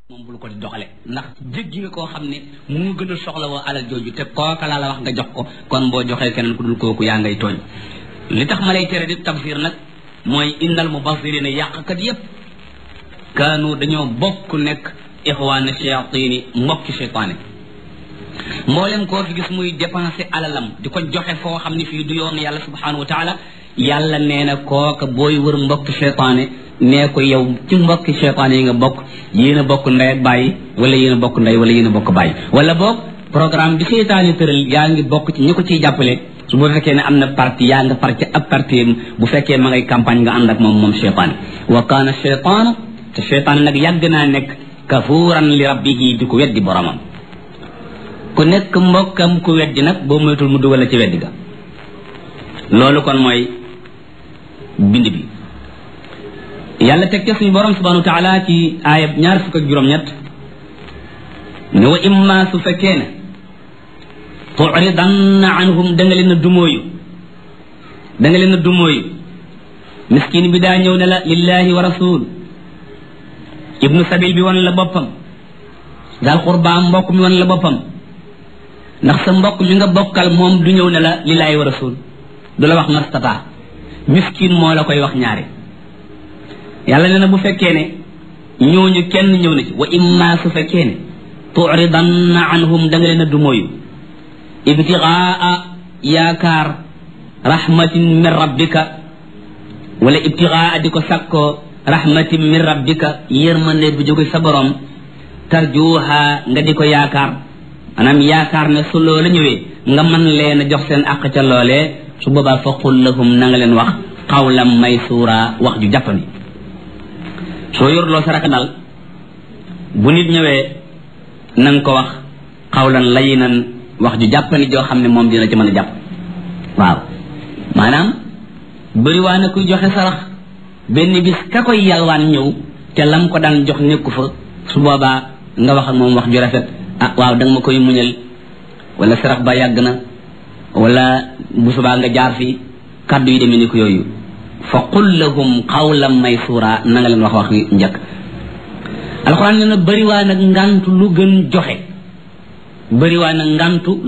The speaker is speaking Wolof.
moom bul ko di doxale ndax jéggi nga koo xam ne mu gën a soxla woo alal jooju te kooka laa la wax nga jox ko kon boo joxee keneen ku dul kooku yaa ngay tooñ li tax ma lay tere di tafsir nag mooy innal mubassirina yàqkat yépp kaanu dañoo bokk nekk ixwaana shayatini mbokki cheytaane mboolem koo fi gis muy dépensé alalam di ko joxe foo xam ne fii du yoon yàlla subhanahu wa taala yàlla nee na kooka booy wër mbokki cheytaane nee ko yow ci mbokki cheytaane yi nga bokk yéen a bokk ndey ak bàyyi wala yéen a bokk ndey wala yéen a bokk bàyyi wala boog programme bi cheytaane tëral yaa ngi bokk ci ñi ko ciy jàppale su bu fekkee ne am na parti yaa nga par ci ab parti bu fekkee ma ngay campagne nga ànd ak moom moom cheytaane wa kaana cheytaanu te cheytaane nag yàgg naa nekk kafuuran li rabbihi di ko weddi boromam ku nekk mbokkam ku weddi nag boo moytul mu dugal la ci weddi ga loolu kon mooy bind bi yàlla teg ca suñu borom subhanahu wa taala ci aayab ñaar fukk ak juróom-ñett ne wa imma su fekkee ne turidanna anhum da nga leen a dumóoyu da nga leen a dumóoyu miskin bi daa ñëw ne la lillahi wa rasul ibnu sabil bi wan la boppam daal qurba mbokk mi wan la boppam ndax sa mbokk mi nga bokkal moom du ñëw ne la lillahi wa rasul du la wax mastata miskin moo la koy wax ñaare yàlla nee na bu fekkee ne ñooñu kenn ñëw na ci wa imma su fekkee ne turidanna anhum da nga leen a dumóoyu ibtigaa yaakaar rahmatin min rabbika wala ibtigaa di ko sakkoo rahmatin min rabbika yërmande bu jóge sa borom tarjuha nga di ko yaakaar maanaam yaakaar ne su loola ñëwee nga mën leen a jox seen àq ca loolee su boobaa fa qul lahum na nga leen wax qawlan maysuura wax ju jàppandi soo yorloo sa raka dal bu nit ñëwee na nga ko wax qawlan layinan wax ju jàppandi joo xam ne moom dina ci mën a jàpp waaw maanaam bëri waa na kuy joxe sarax benn bis ka koy yalwaan ñëw te lam ko daan jox nekku fa su boobaa nga wax ak moom wax ju rafet ah waaw da nga ma koy muñal wala sarax ba yàgg na wala bu subaa nga jaar fi kàddu yi demee ni ko yooyu fa qul lahum qawlan maysura na nga leen wax wax njëkk alxuraan ne na bëri waa nag ngantu lu gën joxe bëri waa nag ngantu